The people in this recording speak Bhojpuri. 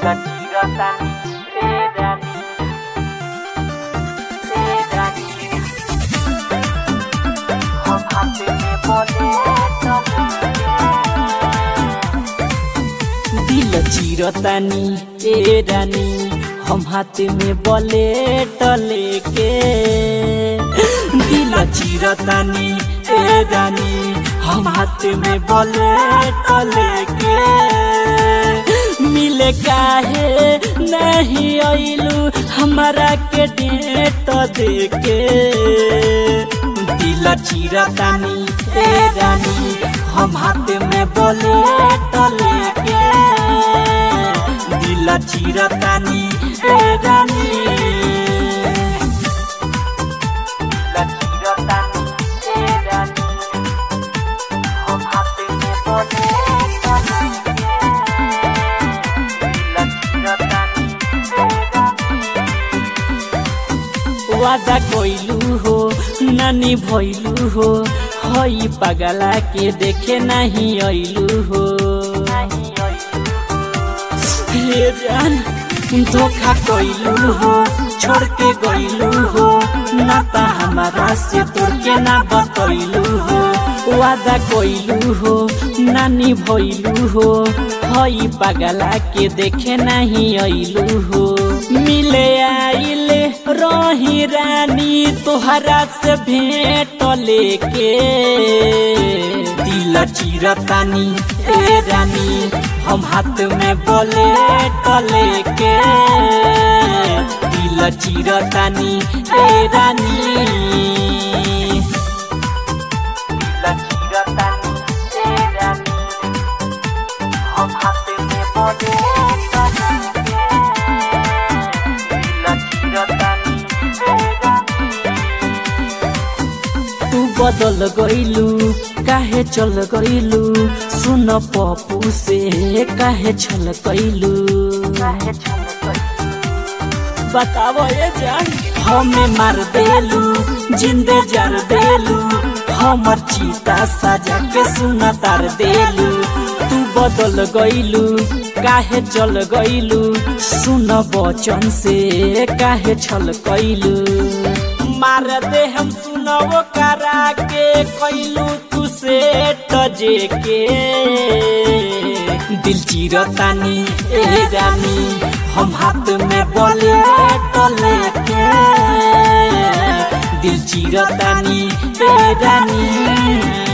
Tirotani, tirani, tirani. हम हाथ में बोले दिल चिरतानी ए रानी हम हाथ में बले टले के दिल चिरतानी ए रानी हम हाथ में बले टले के मिले काहे नहीं आइलू हमारा के डेट दे के दिल चिरतानी ए रानी हम हाथ में बोले टले के दिल चिरतानी ए रानी Tirotani, tirani. हम हाथ में बोले Tirotani, वादा कोइलू हो नानी भइलू हो हई पगला के देखे नहीं अइलू हो हे जान धोखा कोइलू हो छोड़ के गइलू हो नाता हमारा से तोड़ के ना बतैलू हो वादा कोइलू हो नानी भइलू हो हई पगला के देखे नहीं अइलू हो मिले आइले रही रानी तोहरा से भेंट लेके दिल चिरतानी ए रानी हम हाथ में बोले टले के दिल चिरतानी ए रानी Tirotani, tirani. हम हाथ में बोले Tirotani, तू बदल गइलू काहे चल गइलू सुन पप्पू से काहे छल गइलू बताओ ये जान हमें मार देलू जिंदे जर देलू हमर चीता सजा के सुना तार देलू तू बदल गइलू काहे चल गइलू सुन बचन से काहे छल गइलू मार दे हम सुनवो करा के कैलू तू से तजे के दिल चिरतानी ए रानी हम हाथ में बोले टले के दिल चिरतानी ए रानी